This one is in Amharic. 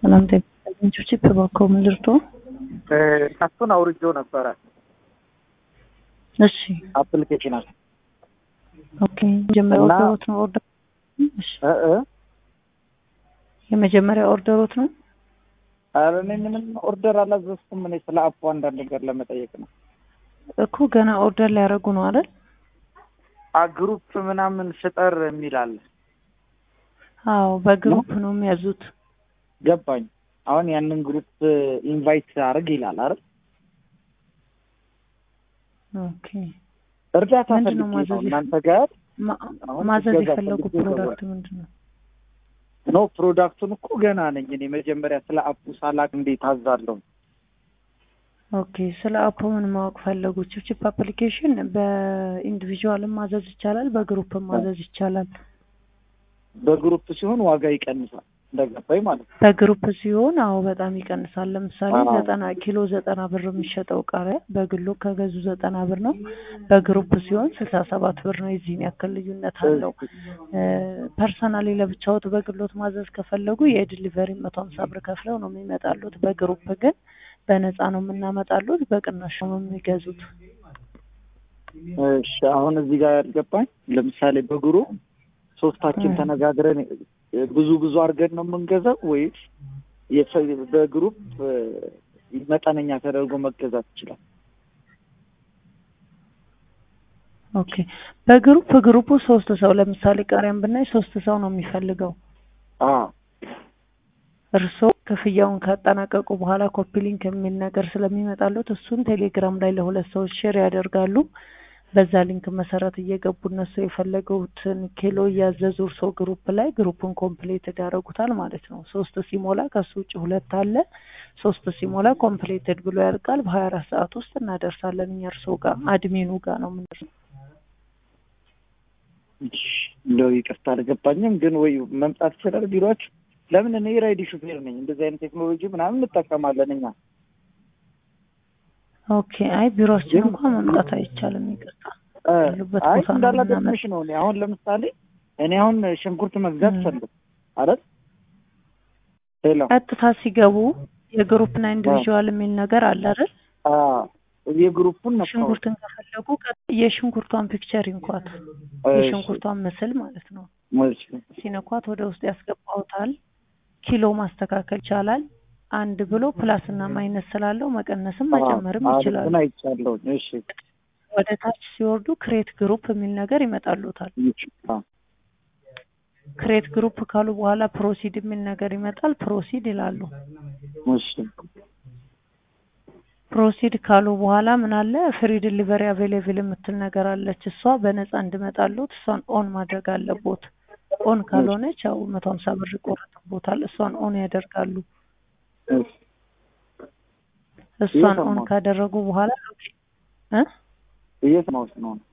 ሰላም ተገኝቾች በባኮ ምልርቶ እሱን አውርጄው ነበረ እሺ አፕሊኬሽናል ኦኬ የመጀመሪያ እና- ኦርደሮት ነው ኦርደር እሺ እ እ የመጀመሪያ ኦርደሮት ነው ኧረ እኔ ምንም ኦርደር አላዘዝኩም። እኔ ስለ አፑ አንዳንድ ነገር ለመጠየቅ ነው። እኮ ገና ኦርደር ሊያደርጉ ነው አይደል አ ግሩፕ ምናምን ፍጠር የሚል አለ። አዎ በግሩፕ ነው የሚያዙት ገባኝ። አሁን ያንን ግሩፕ ኢንቫይት አድርግ ይላል አይደል? ኦኬ እርዳታ ምንድን ነው ፈልጌ ነው ማዘዝ እናንተ ጋር ማ- አሁን ማዘዝ እገዛ የፈለጉ ፈልጌ ፕሮዳክት ምንድን ነው ኖ ፕሮዳክቱን እኮ ገና ነኝ እኔ መጀመሪያ ስለ አፑ ሳላቅ እንዴት አዛለሁ? ኦኬ ስለ አፑ ምን ማወቅ ፈለጉ? ቺፕቺፕ አፕሊኬሽን በኢንዲቪዥዋልም ማዘዝ ይቻላል፣ በግሩፕም ማዘዝ ይቻላል። በግሩፕ ሲሆን ዋጋ ይቀንሳል እንደገባኝ ማለት ነው። በግሩፕ ሲሆን አዎ በጣም ይቀንሳል። ለምሳሌ አዎ። ዘጠና ኪሎ ዘጠና ብር የሚሸጠው ቃሪያ በግሎ ከገዙ ዘጠና ብር ነው። በግሩፕ ሲሆን ስልሳ ሰባት ብር ነው። የዚህን ያክል ልዩነት አለው። ፐርሰናሊ ለብቻዎት በግሎት ማዘዝ ከፈለጉ የዲሊቨሪ መቶ ሀምሳ ብር ከፍለው ነው የሚመጣሉት። በግሩፕ ግን በነፃ ነው የምናመጣሉት። በቅናሽ ነው የሚገዙት። እሺ አሁን እዚህ ጋር ያልገባኝ ለምሳሌ በግሩፕ ሶስታችን እ። ተነጋግረን ብዙ ብዙ አድርገን ነው የምንገዛው ወይስ የፈ- በግሩፕ እ፣ መጠነኛ ተደርጎ መገዛት ይችላል? ኦኬ በግሩፕ ግሩፑ ሶስት ሰው ለምሳሌ ቃሪያን ብናይ ሶስት ሰው ነው የሚፈልገው። አዎ እርስዎ ክፍያውን ካጠናቀቁ በኋላ ኮፒ ሊንክ የሚል ነገር ስለሚመጣሉት እሱን ቴሌግራም ላይ ለሁለት ሰዎች ሼር ያደርጋሉ። በዛ ሊንክ መሰረት እየገቡ እነሱ የፈለገውትን ኪሎ እያዘዙ እርስዎ ግሩፕ ላይ ግሩፑን ኮምፕሌትድ ያደርጉታል ማለት ነው። ሶስት ሲሞላ ከሱ ውጭ ሁለት አለ። ሶስት ሲሞላ ኮምፕሌትድ ብሎ ያልቃል። በሀያ አራት ሰዓት ውስጥ እናደርሳለን እኛ እርስዎ ጋር አድሚኑ ጋር ነው የምንደርሰው። እሺ፣ እንደው ይቅርታ አልገባኝም፣ ግን ወይ መምጣት ይችላል ቢሮአችሁ? ለምን እኔ ራይድ ሹፌር ነኝ። እንደዚህ አይነት ቴክኖሎጂ ምናምን እንጠቀማለን እኛ። ኦኬ አይ ቢሮአችን ግን- እንኳን መምጣት አይቻልም። ይቅርታ እ፣ ያሉበት አይ ቦታ ነው እንዳላደግምሽ ነው። እኔ አሁን ለምሳሌ እኔ አሁን ሽንኩርት መግዛት እ። ፈልግ አይደል? ሄሎ ቀጥታ ሲገቡ የግሩፕና ኢንዲቪዥዋል የሚል ነገር አለ አይደል? አዎ፣ የግሩፑን ነው ሽንኩርትን ከፈለጉ ቀጥ- የሽንኩርቷን ፒክቸር ይንኳት፣ የሽንኩርቷን ምስል ማለት ነው። ሲነኳት ወደ ውስጥ ያስገባውታል። ኪሎ ማስተካከል ይቻላል። አንድ ብሎ ፕላስ እና ማይነስ ስላለው መቀነስም መጨመርም ይችላሉ። ምን አይቻለሁ። እሺ ወደ ታች ሲወርዱ ክሬት ግሩፕ የሚል ነገር ይመጣሉታል። አዎ፣ ክሬት ግሩፕ ካሉ በኋላ ፕሮሲድ የሚል ነገር ይመጣል። ፕሮሲድ ይላሉ። እሺ ፕሮሲድ ካሉ በኋላ ምን አለ ፍሪ ዲሊቨሪ አቬሌብል የምትል ነገር አለች። እሷ በነፃ እንድመጣሉት እሷን ኦን ማድረግ አለቦት። ኦን ካልሆነች ያው መቶ ሀምሳ ብር ይቆረጥቦታል። እሷን ኦን ያደርጋሉ። እሺ እሷን ኦን እየሰማሁ። ካደረጉ በኋላ እ እየሰማሁሽ ነው።